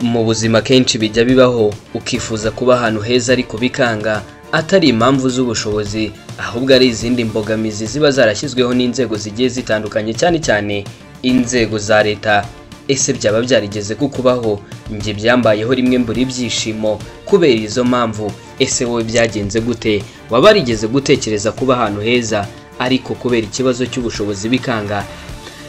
mu buzima kenshi bijya bibaho ukifuza kuba ahantu heza ariko bikanga atari impamvu z'ubushobozi ahubwo ari izindi mbogamizi ziba zarashyizweho n'inzego zigiye zitandukanye cyane cyane inzego za leta ese byaba byarigeze kukubaho njye byambayeho rimwe mbura ibyishimo kubera izo mpamvu ese wowe byagenze gute waba warigeze gutekereza kuba ahantu heza ariko kubera ikibazo cy'ubushobozi bikanga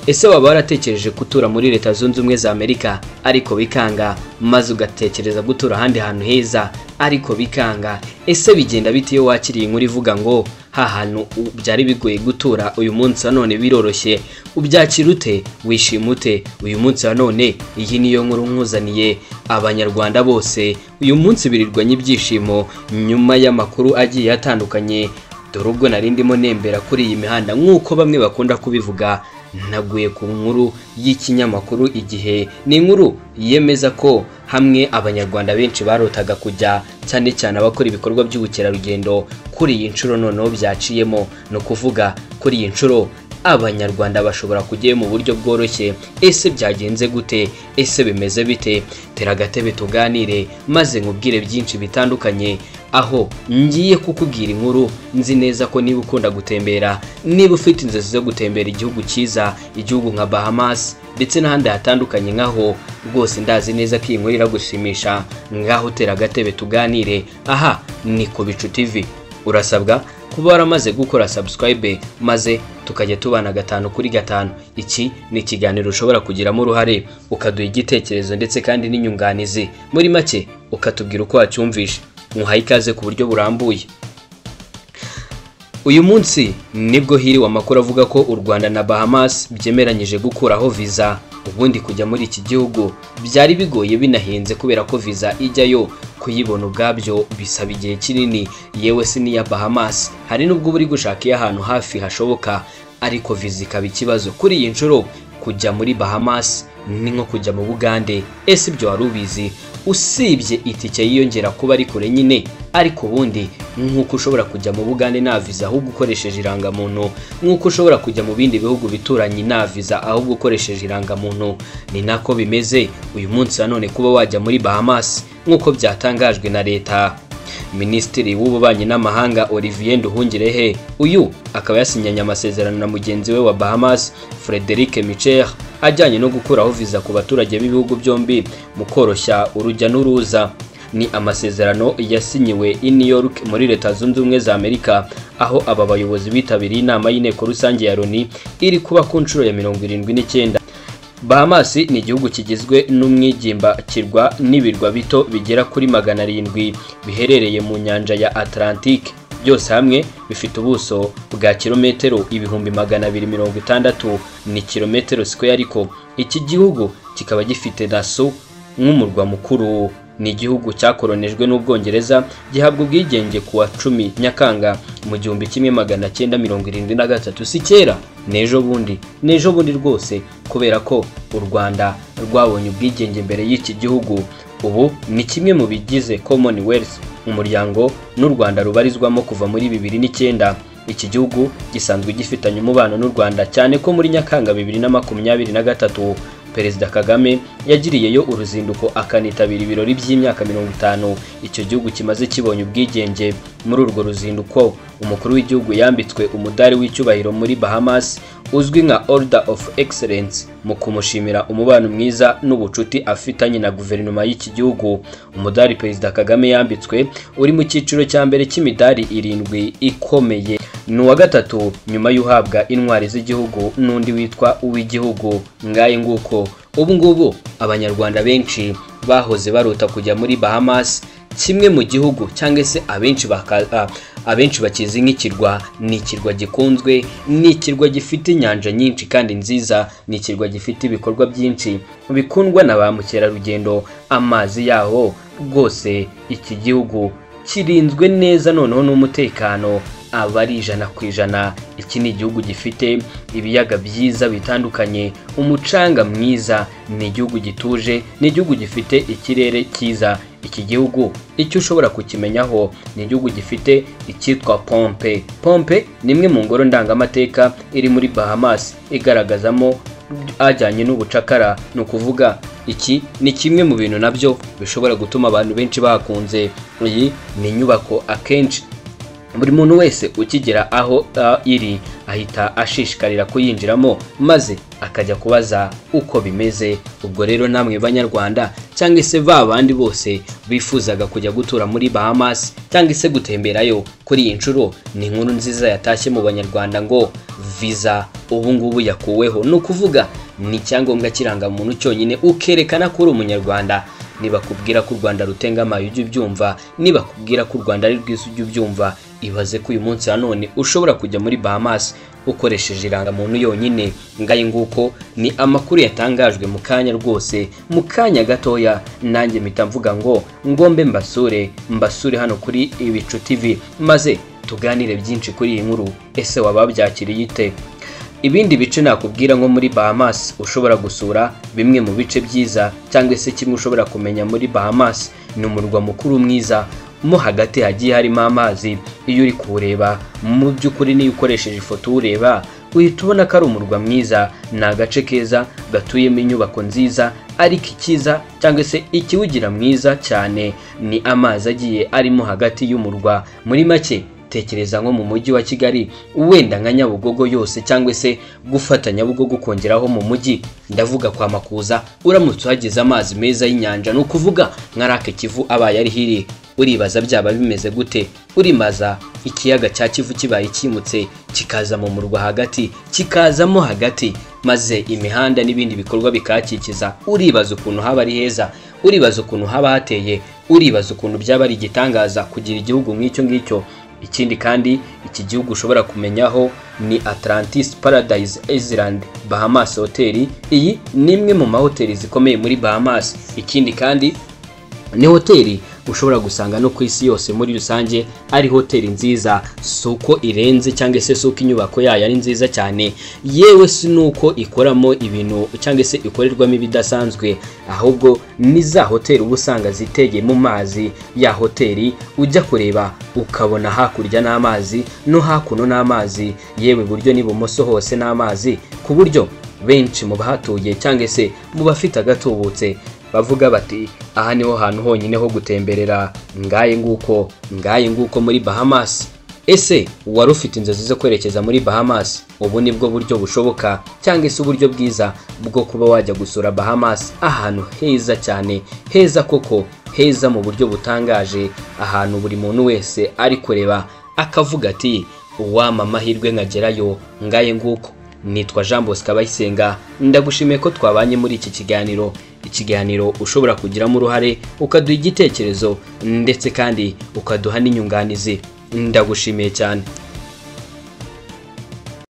ese waba waratekereje gutura muri leta zunze ubumwe za amerika ariko bikanga maze ugatekereza gutura ahandi hantu heza ariko bikanga ese bigenda bite iyo wakiriye inkuru ivuga ngo ha hantu u- byari bigoye gutura uyu munsi wa none biroroshye ubyakira ute wishima ute uyu munsi wa none iyi niyo nkuru nkuzaniye abanyarwanda bose uyu munsi birirwanya ibyishimo nyuma y'amakuru agiye atandukanye dore ubwo nari ndimo nembera kuri iyi mihanda nk'uko bamwe bakunda kubivuga naguye ku nkuru y'ikinyamakuru igihe ni inkuru yemeza ko hamwe abanyarwanda benshi barotaga kujya cyane cyane abakora ibikorwa by'ubukerarugendo kuri iyi nshuro noneho byaciyemo ni ukuvuga kuri iyi nshuro abanyarwanda bashobora kujyayo mu buryo bworoshye ese byagenze gute ese bimeze bite tera agatebe tuganire maze nkubwire byinshi bitandukanye aho ngiye kukubwira inkuru nzi neza ko niba ukunda gutembera niba ufite inzozi zo gutembera igihugu cyiza igihugu nka bahamas ndetse n'ahandi hatandukanye nk'aho rwose ndazi neza ko iyi nkuru iragushimisha ngaho tera agatebe tuganire aha ni ku bicu tv urasabwa kuba waramaze gukora subscribe maze tukajya tubana gatanu kuri gatanu iki ni ikiganiro ushobora kugiramo uruhare ukaduha igitekerezo ndetse kandi n'inyunganizi muri make ukatubwira uko wacyumvishe muhaye ikaze ku buryo burambuye uyu munsi nibwo hiriwe amakuru avuga ko u rwanda na bahamas byemeranyije gukuraho viza ubundi kujya muri iki gihugu byari bigoye binahenze kubera ko viza ijyayo kuyibona ubwabyo bisaba igihe kinini yewe si n'iya bahamas hari n'ubwo uba uri gushaka iy'ahantu hafi hashoboka ariko viza ikaba ikibazo kuri iyi nshuro kujya muri bahamas ni nko kujya mu bugande ese ibyo wari ubizi usibye itike yiyongera kuba ari kure nyine ariko ubundi nk'uko ushobora kujya mu bugande nta viza ahubwo ukoresheje irangamuntu nk'uko ushobora kujya mu bindi bihugu bituranye nta viza ahubwo ukoresheje irangamuntu ni nako bimeze uyu munsi nanone kuba wajya muri bahamas nk'uko byatangajwe na leta minisitiri w'ububanyi n'amahanga olivier nduhungirehe uyu akaba yasinyanye amasezerano na mugenzi we wa bahamas frederic michel ajyanye no gukuraho viza ku baturage b'ibihugu byombi mu koroshya urujya n'uruza ni amasezerano yasinyiwe i new york muri leta zunze ubumwe za amerika aho aba bayobozi bitabiriye inama y'inteko rusange ya loni iri kuba ku nshuro ya mirongo irindwi n'icyenda Bahamas ni igihugu kigizwe n'umwigimba kirwa n'ibirwa bito bigera kuri magana arindwi biherereye mu nyanja ya Atlantique byose hamwe bifite ubuso bwa kilometero ibihumbi magana abiri mirongo itandatu ni kilometero sikweya ariko iki gihugu kikaba gifite naso nk'umurwa mukuru ni igihugu cyakoronejwe n'ubwongereza gihabwa ubwigenge ku wa cumi nyakanga mu gihumbi kimwe magana cyenda mirongo irindwi na gatatu si kera n'ejo bundi n'ejo bundi rwose kubera ko u rwanda rwabonye ubwigenge mbere y'iki gihugu ubu ni kimwe mu bigize commonwealth umuryango n'u rwanda rubarizwamo kuva muri bibiri n'icyenda iki gihugu gisanzwe gifitanye umubano n'u rwanda cyane ko muri nyakanga bibiri na makumyabiri na gatatu perezida kagame yagiriyeyo uruzinduko akanitabira ibirori by'imyaka mirongo itanu icyo gihugu kimaze kibonye ubwigenge muri urwo ruzinduko umukuru w'igihugu yambitswe umudari w'icyubahiro muri bahamas uzwi nka order of excellence mu kumushimira umubano mwiza n'ubucuti afitanye na guverinoma y'iki gihugu umudari perezida kagame yambitswe uri mu cyiciro cya mbere cy'imidari irindwi ikomeye ni uwa gatatu nyuma y'uhabwa intwari z'igihugu n'undi witwa uw'igihugu ngaye nguko ubu ngubu abanyarwanda benshi bahoze barota kujya muri bahamas kimwe mu gihugu cyangwa se abenshi baka- a- abenshi bakizi nk'ikirwa ni ikirwa gikunzwe ni ikirwa gifite inyanja nyinshi kandi nziza ni ikirwa gifite ibikorwa byinshi bikundwa na ba mukerarugendo amazi yaho rwose iki gihugu kirinzwe neza noneho n'umutekano aba ari ijana ku ijana iki ni igihugu gifite ibiyaga byiza bitandukanye umucanga mwiza ni igihugu gituje ni igihugu gifite ikirere cyiza iki gihugu icyo ushobora kukimenyaho ni igihugu gifite icyitwa pompe pompe ni imwe mu ngoro ndangamateka iri muri bahamas igaragazamo ajyanye n'ubucakara ni ukuvuga iki ni kimwe mu bintu nabyo bishobora gutuma abantu benshi bakunze iyi ni inyubako akenshi buri muntu wese ukigera aho ah, iri ahita ashishikarira kuyinjiramo maze akajya kubaza uko bimeze ubwo rero namwe banyarwanda cyangwa se ba bandi bose bifuzaga kujya gutura muri bahamas cyangwa se gutemberayo kuri iyi nshuro ni inkuru nziza yatashye mu banyarwanda ngo visa ubu ngubu yakuweho ni ukuvuga ni icyangombwa kirangamuntu cyonyine ukerekana ko uri umunyarwanda nibakubwira ko u rwanda rutengamaye ujye ubyumva nibakubwira ko u rwanda ari rwiza ujye ubyumva ibaze ko uyu munsi nanone ushobora kujya muri bahamas ukoresheje irangamuntu yonyine ngaye nguko ni amakuru yatangajwe mu kanya rwose mu kanya gatoya nanjye mpita mvuga ngo ngombe mbasure mbasure hano kuri ibicu tv maze tuganire byinshi kuri iyi nkuru ese waba byakiriye ite ibindi bice nakubwira nko muri bahamas ushobora gusura bimwe mu bice byiza cyangwa se kimwe ushobora kumenya muri bahamas ni umurwa mukuru mwiza mo hagati hagiye harimo amazi iyo uri kuwureba mu by'ukuri niyo ukoresheje ifoto uwureba uhita ubona ko ari umurwa mwiza ni agace keza gatuyemo inyubako nziza ariko ikiza cyangwa se ikiwugira mwiza cyane ni amazi agiye arimo hagati y'umurwa muri make tekereza nko mu mujyi wa kigali wenda nka nyabugogo yose cyangwa se gufata nyabugogo ukongeraho mu mujyi ndavuga kwa makuza uramutse uhageze amazi meza y'inyanja ni ukuvuga nka rake kivu abaye ari hiri uribaza byaba bimeze gute urimaza ikiyaga cya kivu kibaye kimutse kikaza mu murwa hagati kikazamo hagati maze imihanda n'ibindi bikorwa bikakikiza uribaza ukuntu haba ari heza uribaza ukuntu haba hateye uribaza ukuntu byaba ari igitangaza kugira igihugu nk'icyo ngicyo ikindi kandi iki gihugu ushobora kumenyaho ni atlantis paradise island bahamas hoteli iyi ni imwe mu mahoteli zikomeye muri bahamas ikindi kandi ni hoteli ushobora gusanga no ku isi yose muri rusange ari hoteli nziza si uko irenze cyangwa se si uko inyubako yayo ari nziza cyane yewe si n'uko ikoramo ibintu cyangwa se ikorerwamo ibidasanzwe ahubwo ni za hoteli uba usanga zitegeye mu mazi ya hoteli ujya kureba ukabona hakurya n'amazi no hakuno n'amazi yewe iburyo n'ibumoso hose n'amazi ku buryo benshi mu bahatuye cyangwa se mu bafite agatubutse bavuga bati aha niho hantu honyine ho gutemberera ngaye nguko ngaye nguko muri bahamas ese wari ufite inzozi zo kwerekeza muri bahamas ubu ni bwo buryo bushoboka cyangwa se uburyo bwiza bwo kuba wajya gusura bahamas ahantu heza cyane heza koko heza mu buryo butangaje ahantu buri muntu wese ari kureba akavuga ati wama amahirwe nkagerayo ngaye nguko nitwa jean bosco abayisenga ndagushimiye ko twabanye muri iki kiganiro ikiganiro ushobora kugiramo uruhare ukaduha igitekerezo ndetse kandi ukaduha n'inyunganizi ndagushimiye cyane